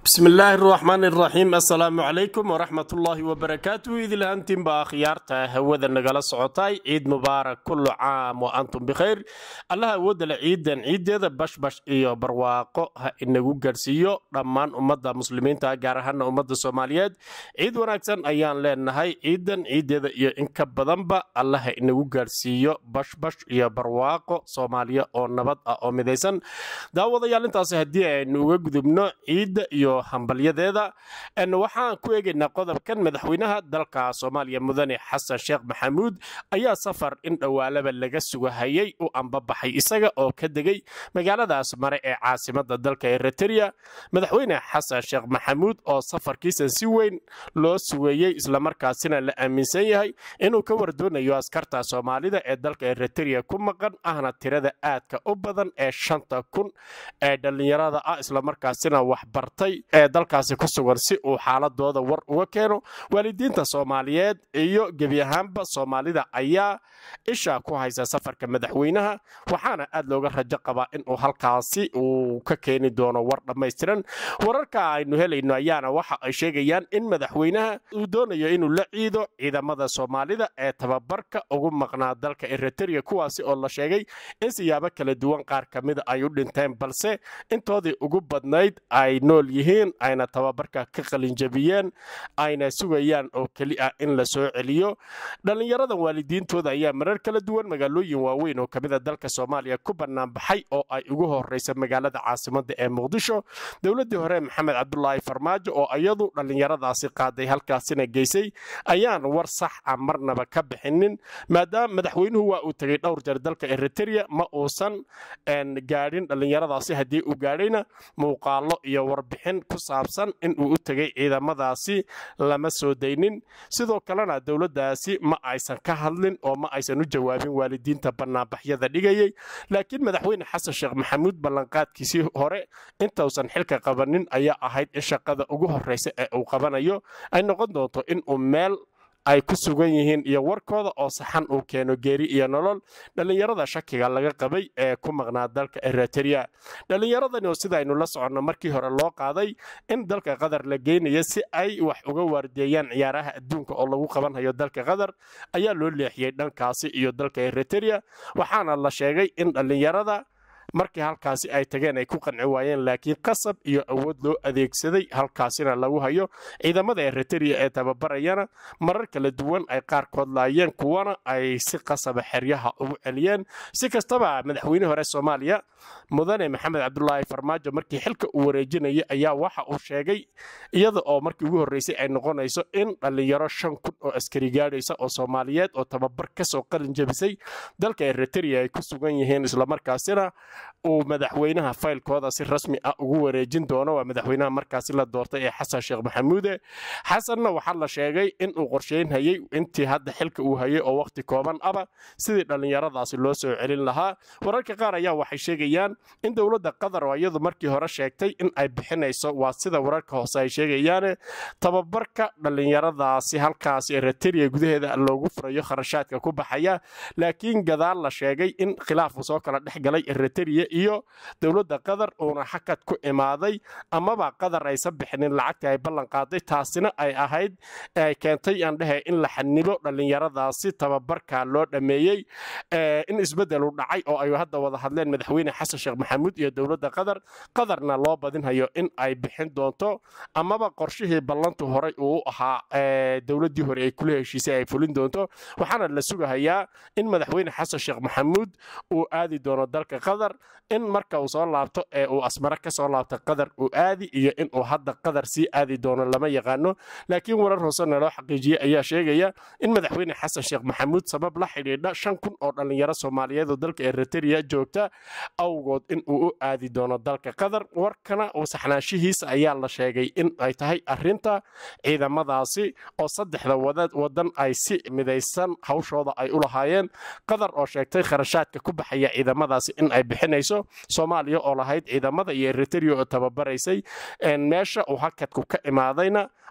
bismi illaahi araxmaan iraxiim assalaamu calaykum waraxmat ullaahi wabarakaatuh idilahantiinba akhyaarta hawada nagala socotay ciid mubaarak kullu caam wa antum bikhayr allaha awoodale ciidan ciiddeeda bashbash iyo barwaaqo ha inagu garhsiiyo dhammaan ummadda muslimiinta gaar ahaana ummadda soomaaliyeed ciid wanaagsan ayaan leenahay ciidan ciiddeeda iyo in ka badanba allaha inagu gaarhsiiyo bashbash iyo barwaaqo soomaaliya oo nabad ah oo midaysan daawadayaal intaasi haddii aynu uga gudubno ciidda iyo hambalyadeeda waxaan ku eegaynaa qodobkan madaxweynaha dalka soomaaliya mudane xasan sheekh maxamuud ayaa safar in dhowaalaba laga sugahayay u ambabaxay isaga oo ka degay magaaladaas mare ee caasimada dalka eritrea madaxweyne xasan sheekh maxamuud oo safarkiisan si weyn loo sugeeyey islamarkaasina la aaminsan yahay inuu ka wardoonayo askarta soomaalida ee dalka eritrea ku maqan ahna tirada aadka u badan ee shanta kun ee dhallinyarada ah islamarkaasina waxbartay ee dalkaasi ku sugan si uu xaaladooda war uga keeno waalidiinta soomaaliyeed iyo gebi ahaanba soomaalida ayaa isha ku haysa safarka madaxweynaha waxaana aad looga rajo qabaa inuu halkaasi uu ka keeni doono war dhammaystiran wararka aynu helayno ayaana waxa ay sheegayaan in madaxweynaha uu doonayo inuu la ciido ciidamada soomaalida ee tababarka ugu maqnaa dalka eritrea kuwaasi oo la sheegay in siyaabo kala duwan qaar ka mida ay u dhinteen balse intoodii ugu badnayd ay nool yihiin ayna tababarka ka qalinjabiyeen ayna sugayaan oo keli ah in la soo celiyo dhallinyaradan waalidiintooda ayaa marar kala duwan magaalooyin waaweyn oo kamida dalka soomaaliya ku banaanbaxay oo ay ugu horeysa magaalada caasimada ee muqdisho dowladii hore maxamed cabdulaahi farmaajo oo iyadu dhallinyaradaasi qaaday halkaasina geysay ayaan war sax a marnaba ka bixinin maadaama madaxweynuhu waa uu tegay dhowr jeer dalka eritrea ma uusan gaadhin dhallinyaradaasi haddii uu gaadhayna muuqaalo iyo warbixin ku saabsan inuu u tegay ciidamadaasi lama soo daynin sidoo kalena dowladdaasi ma aysan ka hadlin oo ma aysan u jawaabin waalidiinta banaanbaxyada dhigayay laakiin madaxweyne xasan sheekh maxamuud ballanqaadkiisii hore intausan xilka qabanin ayaa ahayd in shaqada ugu horreysa ee uu qabanayo ay noqon doonto inuu meel ay ku sugan yihiin iyo warkooda oo saxan uu keeno geeri iyo nolol dhallinyarada shakiga laga qabay ee ku maqnaa dalka eritrea dhallinyaradani oo sidaynu la soconno markii hore loo qaaday in dalka qatar la geynayo si ay wax uga waardeeyaan ciyaaraha adduunka oo lagu qabanhayo dalka qatar ayaa loo leexiyey dhankaasi iyo dalka eritrea waxaana la sheegay in dhallinyarada markii halkaasi ay tageen ay ku qanci waayeen laakiin qasab iyo awood loo adeegsaday halkaasina lagu hayo ciidamada eritrea ee tababarayana marar kala duwan ay qaarkood laayeen kuwana ay si qasaba xeryaha ugu celiyeen si kastaba madaxweyne hore soomaaliya mudane maxamed cabdulaahi farmaajo markii xilka uu wareejinayay ayaa waxa uu sheegay iyada oo markii ugu horreysay ay noqonayso in dhallinyaro shan kun oo askari gaadhaysa oo soomaaliyeed oo tababar kasoo qalin jabisay dalka eritrea ay ku sugan yihiin islamarkaasina uu madaxweynaha faylkooda si rasmi ah ugu wareejin doono waa madaxweynaha markaasi la doortay ee xasan sheekh maxamuude xasanna waxaa la sheegay inuu qorsheynhayay intii hadda xilka uu hayay oo waqti kooban aba sidii dhallinyaradaasi loo soo celin lahaa wararka qaar ayaa waxay sheegayaan in dowladda qatar oo iyadu markii hore sheegtay in ay bixinayso waa sida wararka hoose ay sheegayaane tababarka dhallinyaradaasi halkaasi eritrea gudaheeda loogu furayo kharashaadka ku baxaya laakiin gadaal la sheegay in khilaafku soo kala dhex galay eritrea iyo dowladda qatar uuna xakad ku imaaday amaba qatar aysan bixinin lacagtii ay ballan qaaday taasina ay ahayd ay keentay aan dhehe in la xanibo dhallinyaradaasi tababarka loo dhammeeyey in isbeddelu dhacay oo ay hadda wada hadleen madaxweyne xasan sheekh maxamuud iyo dowladda qatar qatarna loo badinhayo in ay bixin doonto amaba qorshihii ballantu horey uu ahaa dowladdii hore ay kula heshiisay ay fulin doonto waxaana la sugahayaa in madaxweyne xasan sheekh maxamuud uu aadi doono dalka qatar in marka uu soo laabto ee uu asmare ka soo laabto qatar uu aadi iyo inuu hadda qatar sii aadi doono lama yaqaano laakiin warar hoosena loo xaqiijiyey ayaa sheegaya in madaxweyne xasan sheekh maxamuud sabab la xidhiidha shan kun oo dhallinyaro soomaaliyeed oo dalka eritrea joogta awgood inuu u aadi doono dalka qatar warkana saxnaanshihiisa ayaa la sheegay in ay tahay arinta ciidamadaasi oo saddexda wadan ay si midaysan hawshooda ay u lahaayeen qatar oo sheegtay kharashaadka ku baxaya ciidamadaasi in ay bixinayso soomaaliya oo lahayd ciidamada iyo eritrea oo tababaraysay meesha uu hakadku ka imaadayna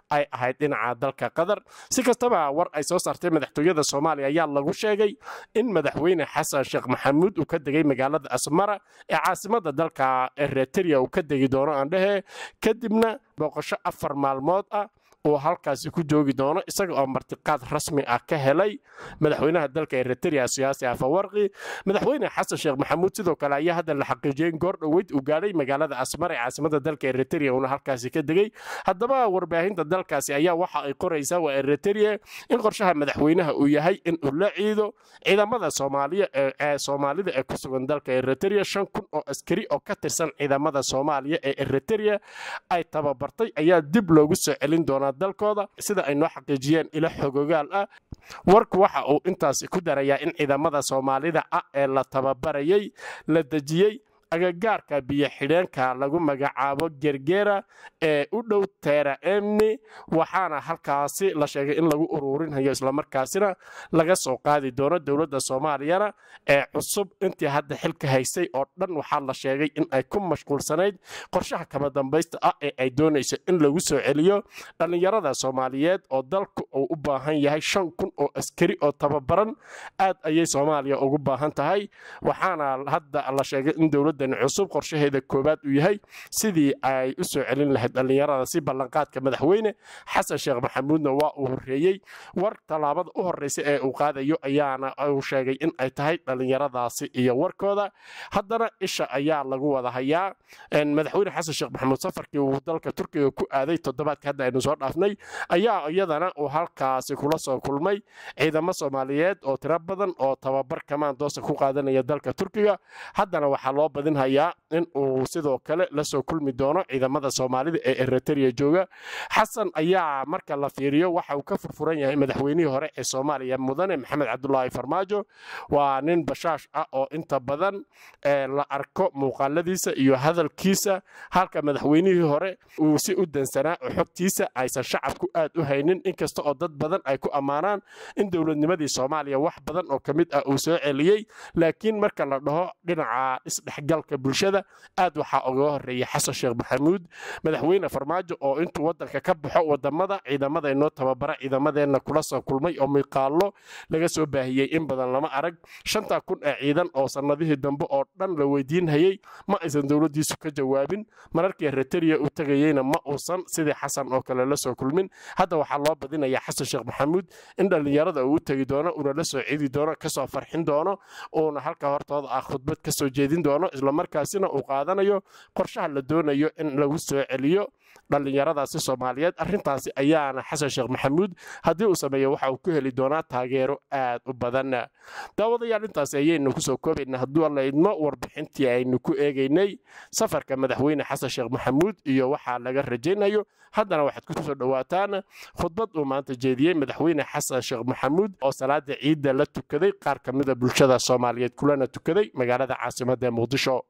ay ahayd dhinaca dalka qatar si kastaba war ay soo saartay madaxtooyada soomaaliya ayaa lagu sheegay in madaxweyne xasan sheekh maxamuud uu ka degay magaalada asmara ee caasimada dalka eritrea uu ka degi doono aandhehe kadibna booqasho afar maalmood ah uu halkaasi ku joogi doono isaga oo martiqaad rasmi ah ka helay madaxweynaha dalka eritrea siyaasi afawarqi madaxweyne xasan sheekh maxamuud sidoo kale ayaa hadda la xaqiijiyey in goor dhoweyd uu gaadhay magaalada asmar ee caasimada dalka eritrea uuna halkaasi ka degay haddaba warbaahinta dalkaasi ayaa waxa ay qoraysaa waa eritrea in qorshaha madaxweynaha uu yahay in uu la ciido ciidamada soomaaliya ee soomaalida ee ku sugan dalka eritrea shan kun oo askari oo ka tirsan ciidamada soomaaliya ee eritrea ay tababartay ayaa dib loogu soo celin doonaa dalkooda sida ay noo xaqiijiyeen ilo xogogaal ah warku waxa uu intaasi ku darayaa in ciidamada soomaalida ah ee la tababarayay la dejiyey agagaarka biyo-xidheenka lagu magacaabo gergera ee u dhow teera emni waxaana halkaasi la sheegay in lagu uruurinayo islamarkaasina laga soo qaadi doono dowladda soomaaliyana ee cusub intii hadda xilka haysay oo dhan waxaa la sheegay in ay ku mashquulsanayd qorshaha kama dambaysta ah ee ay doonayso in lagu soo celiyo dhallinyarada soomaaliyeed oo dalku uu u baahan yahay shan kun oo askari oo tababaran aad ayay soomaaliya ugu baahan tahay waxaana hadda la sheegay in dowladda cusub qorshaheeda koowaad uu yahay sidii ay u soo celin lahayd dhallinyarada si ballanqaadka madaxweyne xasan sheekh maxamuudna waa uu horreeyey war tallaabada u horreysa ee uu qaadayo ayaana uu sheegay in ay tahay dhallinyaradaasi iyo warkooda haddana isha ayaa lagu wada hayaa madaxweyne xasan sheekh maxamuud safarkii uu dalka turkiga ku aaday toddobaadka hadda aynu soo dhaafnay ayaa iyadana uu halkaasi kula soo kulmay ciidamo soomaaliyeed oo tiro badan oo tababar kamaandoosa ku qaadanaya dalka turkiga haddana waxaa loo badinhayaa in uu sidoo kale la soo kulmi doono ciidamada soomaalida ee eritrea jooga xasan ayaa marka la fiiriyo waxa uu ka furfuran yahay madaxweynihii hore ee soomaaliya mudane maxamed cabdulaahi farmaajo waa nin bashaash ah oo inta badan la arko muuqaaladiisa iyo hadalkiisa halka madaxweynihii hore uu si u dansanaa oo xogtiisa aysan shacabku aad u haynin inkasta oo dad badan ay ku ammaanaan in dowladnimadii soomaaliya wax badan oo ka mid ah uu soo celiyey laakiin marka la dhaho dhinaca isdhexgalka bulshada aad waxaa uga horeeya xasan sheekh maxamuud madaxweyne farmaajo oo intuu wadanka ka baxo wadamada ciidamada inoo tababara ciidamadeenna kula soo kulmay oo miqaallo laga soo baahiyey in badan lama arag shanta kun ee ciidan oo sannadihii dambe oo dhan la weydiinhayey ma aysan dowladdiisu ka jawaabin mararkii eritrea u tegayeyna ma uusan sidii xasan oo kale la soo kulmin hadda waxaa loo badinayaa xasan sheekh maxamuud in dhallinyarada uu u tegi doono uuna la soo ciidi doono kasoo farxin doono uuna halka hortooda ah khudbad kasoo jeedin doono islamarkaasina uu qaadanayo qorshaha la doonayo in lagu soo celiyo dhallinyaradaasi soomaaliyeed arrintaasi ayaana xasan sheekh maxamuud haddii uu sameeyo waxa uu ku heli doonaa taageero aad u badan daawadayaal intaasi ayaynu kusoo koobaynaa hadduu alla idmo warbixintii aynu ku eegaynay safarka madaxweyne xasan sheekh maxamuud iyo waxaa laga rajaynayo haddana waxaad ku soo dhowaataan khudbad uu maanta jeediyey madaxweyne xasan sheekh maxamuud oo salaada ciidda la tukaday qaar ka mida bulshada soomaaliyeed kulana tukaday magaalada caasimadda ee muqdisho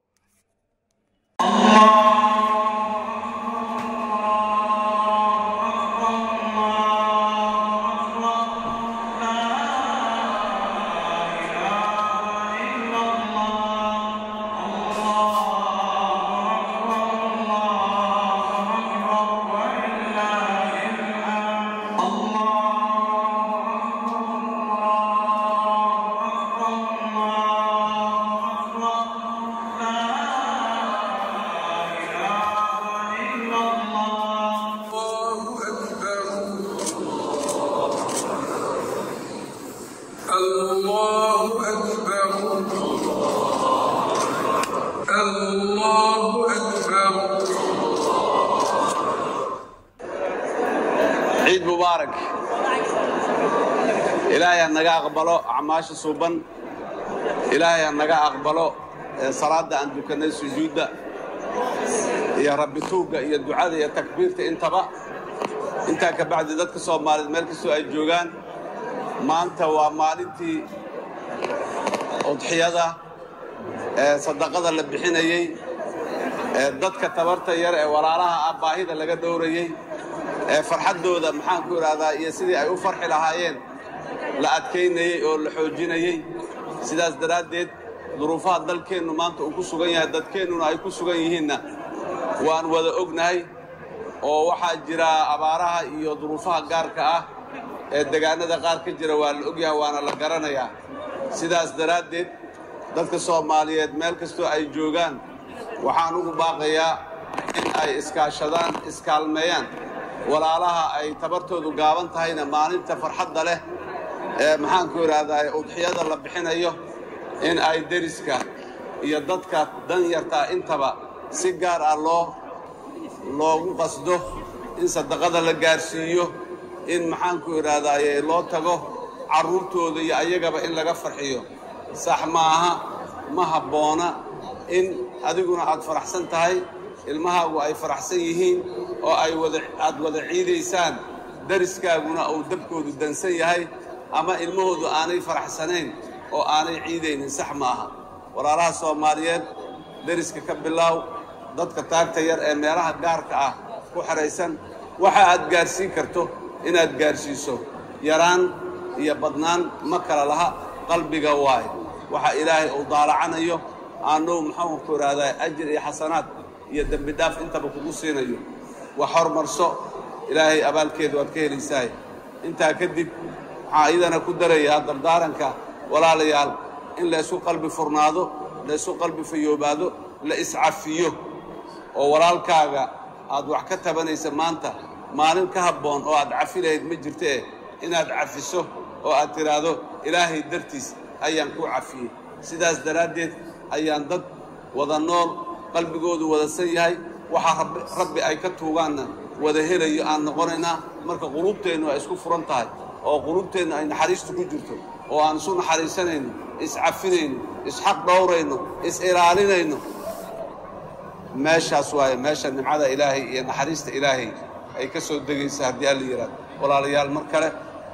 ciid mubaarak ilaahay ha naga aqbalo acmaasha suuban ilaahay ha naga aqbalo salaadda aan dukannay sujuudda iyo rabbi tuugga iyo ducada iyo takbiirta intaba intaa ka bacdi dadka soomaaliyeed meel kastoo ay joogaan maanta waa maalintii udxiyada ee sadaqada la bixinayey ee dadka tabarta yar ee walaalaha ah baahida laga dhowrayey ee farxaddooda maxaan ku idhaahdaa iyo sidii ay u farxi lahaayeen la adkaynayey oo la xoojinayey sidaas daraaddeed duruufaha dalkeennu maanta uu ku sugan yahay dadkeennuna ay ku sugan yihiinna waan wada ognahay oo waxaa jira abaaraha iyo duruufaha gaarka ah ee degaanada qaar ka jira waa la ogyahay waana la garanayaa sidaas daraaddeed dadka soomaaliyeed meel kastoo ay joogaan waxaan ugu baaqayaa in ay iskaashadaan iskaalmeeyaan walaalaha ay tabartoodu gaaban tahayna maalinta farxadda leh ee maxaanku idhaahdaa udxiyada la bixinayo in ay deriska iyo dadka danyartaa intaba si gaar ah loo loogu qasdo in sadaqada la gaarsiiyo in maxaanku idhahdaaye loo tago carruurtooda iyo ayagaba in laga farxiyo sax maaha ma habboona in adiguna aad faraxsan tahay ilmahaagu ay faraxsan yihiin oo ay wada aad wada ciidaysaan dariskaaguna uu dabkoodu dansan yahay ama ilmahoodu aanay faraxsanayn oo aanay ciidaynin sax ma aha walaalaha soomaaliyeed deriska ka bilaaw dadka taagta yar ee meelaha gaarka ah ku xidhaysan waxa aad gaarsiin karto inaad gaarsiiso yaraan iyo badnaan ma kala laha qalbiga waaye waxa ilaahay uu daalacanayo aanuu muxuuku idhaahdaa ajir iyo xasanaad iyo dembi dhaaf intaba kugu siinayo wax hormarso ilaahay abaalkeeda waad ka helaysaay intaa kadib waxaa iyadana ku darayaa dardaaranka walaalayaal in la isku qalbi furnaado la isku qalbi fayoobaado la iscafiyo oo walaalkaaga aad wax ka tabanaysa maanta maalin ka habboon oo aad cafi lahayd ma jirtee inaad cafiso oo aad tidhaahdo ilaahay dartiis ayaan kuu cafiyey sidaas daraaddeed ayaan dad wada nool qalbigoodu wadasan yahay waxaa rabbi ay ka tuugaanna wada helayo aan noqonaynaa marka quluubteennu ay isku furan tahay oo quluubteennu ay naxariistu ku jirto oo aan isu naxariisanayno iscafinayno isxaq dhowrayno is-ilaalinayno meeshaas waaye meesha nimcada ilaahay iyo naxariista ilaahay ay ka soo degaysa haddii alla yidhaahdo walaalayaal mar kale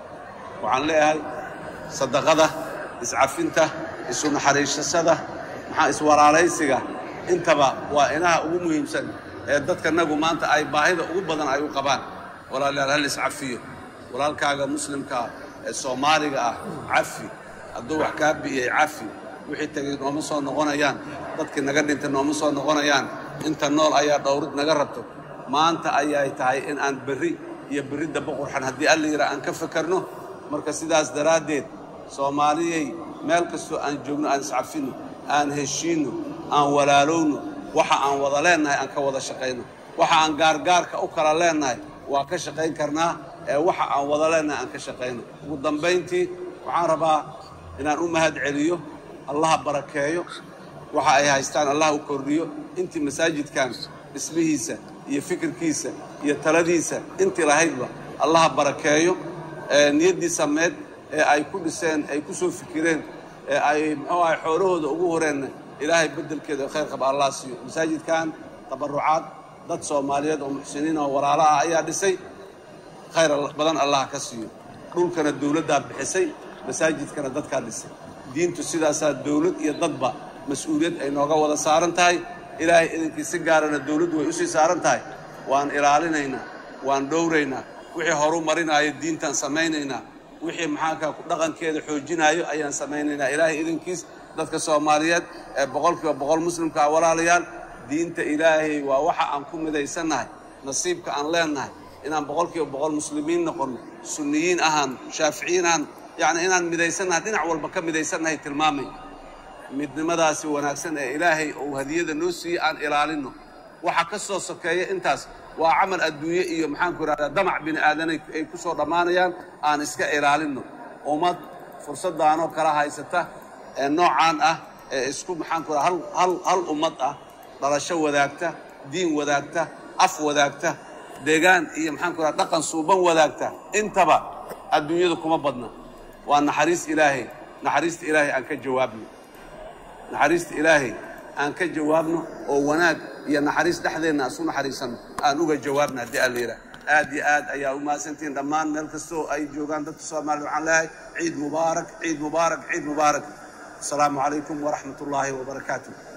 waxaan leeyahay sadaqada iscafinta isu naxariisasada maxaa iswaraalaysiga intaba waa inaha ugu muhiimsan ee dadka nagu maanta ay baahida ugu badan ay u qabaan walaalayaal hal iscafiyo walaalkaaga muslimkaa ee soomaaliga ah cafi hadduu wax kaa bi'iyey cafi wixii tegay nooma soo noqonayaan dadkii naga dhintay nooma soo noqonayaan inta nool ayaa dhowrid naga rabto maanta ayay tahay in aan berri iyo berridda boqorxan haddii alla yidhaa aan ka fakarno marka sidaas daraaddeed soomaaliyey meel kastoo aan joogno aan iscafinno aan heshiinno aan walaalowno waxa aan wada leennahay aan ka wada shaqayno waxa aan gaargaarka u kala leennahay waa ka shaqayn karnaa ee waxa aan wada leennahay aan ka shaqayno ugu dambayntii waxaan rabaa inaan u mahad celiyo allaha barakeeyo waxa ay haystaan allah u kordhiyo intii masaajidkan dhismihiisa iyo fikirkiisa iyo taladiisa intii lahaydba allaha barakeeyo niyaddii sameed ee ay ku dhiseen ay ku soo fikireen ee ay muxuu ahay xoolahooda ugu horeenna ilaahay beddelkeeda khayr qaba allah siiyo masaajidkan tabarrucaad dad soomaaliyeed oo muxsiniin oo walaala ah ayaa dhisay khayr badan allah ka siiyo dhulkana dawladdaa bixisay masaajidkana dadkaa dhisay diintu sidaasaa dawlad iyo dadba mas-uuliyad ay nooga wada saaran tahay ilaahay idinkii si gaarana dawladdu way usii saaran tahay waan ilaalinaynaa waan dhowraynaa wixii horu marinaayo diintaan samaynaynaa wixii maxaankaa dhaqankeeda xoojinaayo ayaan samaynaynaa ilaahay idinkiis dadka soomaaliyeed ee boqolkiiba boqol muslimka ah walaalayaal diinta ilaahay waa waxa aan ku midaysannahay nasiibka aan leennahay inaan boqolkiiba boqol muslimiin noqonno sunniyiin ahaan shaaficiyiin ahaan yacni inaan midaysannahay dhinac walba ka midaysannahay tilmaamay midnimadaasi wanaagsan ee ilaahay uu hadiyada noo siiyey aan ilaalinno waxa ka soo sokeeya intaas waa camal adduunye iyo maxaanku idhahdaa damac bini aadanay ay ku soo dhammaanayaan aan iska ilaalinno ummad fursaddaanoo kala haysata ee noocaan ah ee isku maxaanku idhahda hal hal hal ummad ah dhalasho wadaagta diin wadaagta af wadaagta deegaan iyo maxaanku idhahda dhaqan suuban wadaagta intaba adduunyada kuma badna waa naxariis ilaahay naxariista ilaahay aan ka jawaabno naxariista ilaahay aan ka jawaabno oo wanaag iyo naxariis dhexdeenna isu naxariisanno aan uga jawaabno haddii alla yidhaah aad iyo aad ayaa u mahadsantihiin dhammaan meel kastoo ay joogaan dadka soomaalida waxaan leeyahay ciid mubaarak ciid mubaarak ciid mubaarak asalaamu calaykum waraxmat ullaahi wabarakaatu